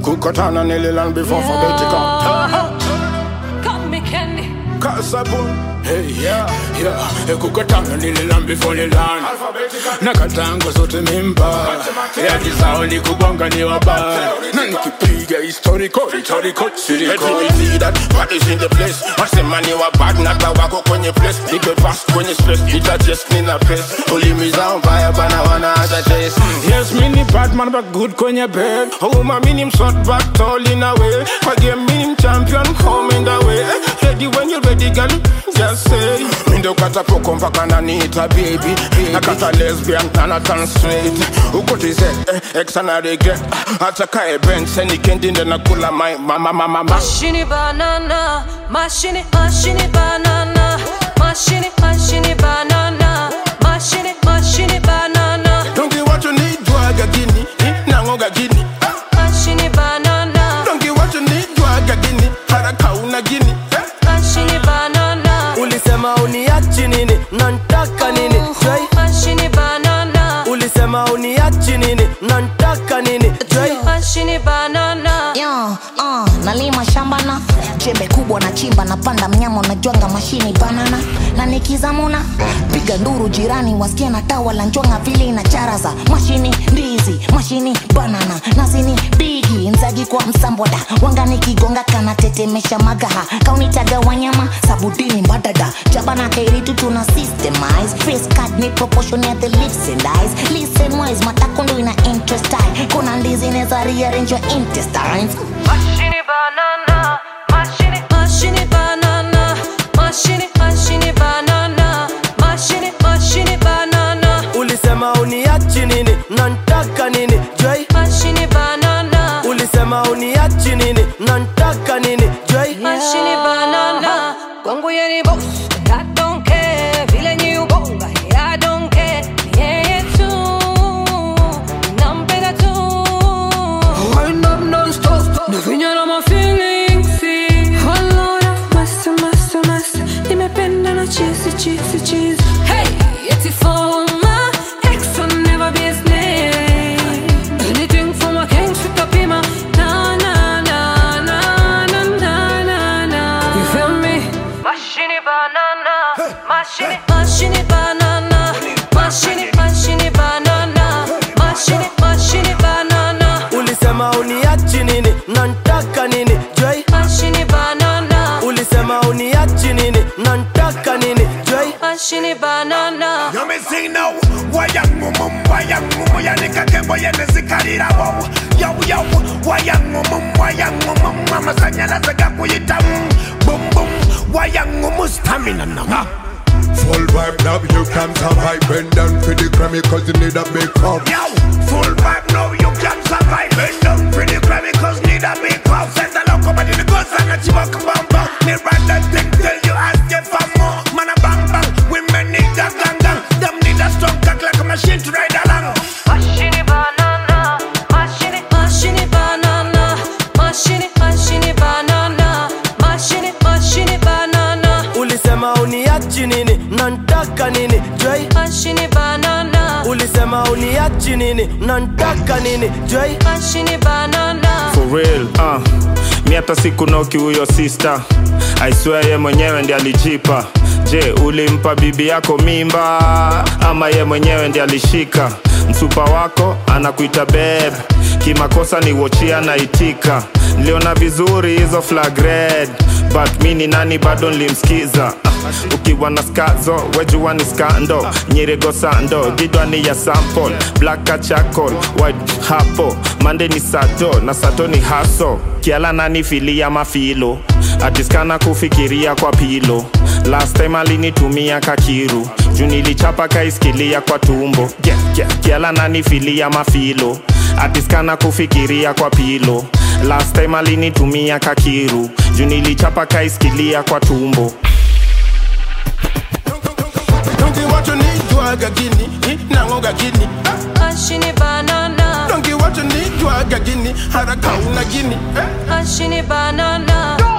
kukutana nililan before Yeah. alphabetical Come me candy. kasabun hey yeah yeah kukutana nililan before lilan na katango zote mimba yadi zao ni kubonga ni wabaya na nikipiga historical historical siriko see that what is in the place wasema ni wa bad na hata wako kwenye place nipe pass kwenye space ita just nina pace ulimi zao mbaya bana wana hata taste yes mini bad man but good kwenye bed oh my mini msort but tall in a way my game mini champion home in the way ready when you ready girl just say mindo kata poko mpaka naniita baby nakata lesbian na natan straight ukotize eh, ex ana regret hata kae bench seni kendi nde nakula my mama mama mama Mashini banana, mashini, mashini banana, mashini, mashini banana, mashini, mashini banana, Don't get what you need, drug agini, nango gagini. mashini banana, Don't get what you need, drug agini, haraka una gini. mashini banana, ulisema uniachi nini nantaka nini Joy, mashini banana, ulisema uniachi nini nantaka nini Joy, mashini banana. Yo, uh, nalima shamba na jembe kubwa na chimba napanda mnyama unajwanga mashini banana na nikizamuna piga nduru jirani wasikia na tawa la njwanga vile ina charaza mashini ndizi mashini banana nazini bigi nzagi kwa msamboda wanga nikigonga kana tetemesha magaha kaunitaga wanyama sabudini mbadada jabana kairitu tuna systemize face card ni proportion ya the lips and eyes listen wise matakondo ina interest eye kuna ndizi neza rearrange your intestines Mashini banana, mashini, mashini banana, mashini, mashini banana, mashini, mashini banana, ulisema uniachi nini nantaka nini Joy, mashini banana, ulisema uniachi nini nantaka nini Joy, mashini banana. Kwangu yeye ni boss, I don't care. Vile ni ubonga, I don't care. Yeye tu, nampenda tu. Wind up non-stop Nafinya na my feelings Walora Masa masa masa Nimependa na cheesy cheesy cheesy Hey Yeti for my ex will never be a snake Anything for my king Sitapima Na na na na na na na na You feel me? Mashini banana, mashini, mashini banana, mashini, mashini banana, mashini, mashini banana, ulisema uniachi nini nantaka nini Joy, mashini banana, ulisema uniachi nini nantaka nini Joy, mashini banana. You me sing now Wayangu mum wayangu mu yanika kembo yene zikalira wo Yo yo wayangu mum wayangu mum Mama sanyala zaga kuyita mm, Boom boom wayangu mu stamina na Full vibe now you can survive Bend down for the Grammy cause you need a big cup Yo full vibe now you can survive Bend down pretty Grammy cause need a big house Send the loco but in the goods and a chibok bam bam Me run that thing till you ask it for more Man a bang bang Women need a gang gang Them need a strong cock like a machine to ride along Mashini banana, mashini, mashini banana, mashini, mashini banana, mashini, mashini banana, ulisema uniachi nini nantaka nini Joy, mashini banana, ulisema uniachi nini nantaka nini Joy, mashini banana. for real uh. mi hata sikunoki huyo sister I swear ye mwenyewe ndi alijipa je ulimpa bibi yako mimba ama ye mwenyewe ndi alishika msupa wako anakuita beb kimakosa ni wochia naitika niliona vizuri hizo flag red but mi ni nani bado nilimskiza uh, ukiwa na skazo wejua ni skando nyirigo sando gidwa ni ya sample black chacol white hapo mande ni sato na sato ni haso kiala nani filia mafilo atiskana kufikiria kwa pilo last time alinitumia kakiru juu nilichapa kaiskilia kwa tumbo yeah, yeah. kiala nani filia mafilo atiskana kufikiria kwa pilo last time alinitumia kakiru juu nilichapa kaiskilia kwa tumbo Don't get what you need, drug agini, nango gagini. Mashini banana, Don't get what you need, drug agini, haraka una gini. mashini banana,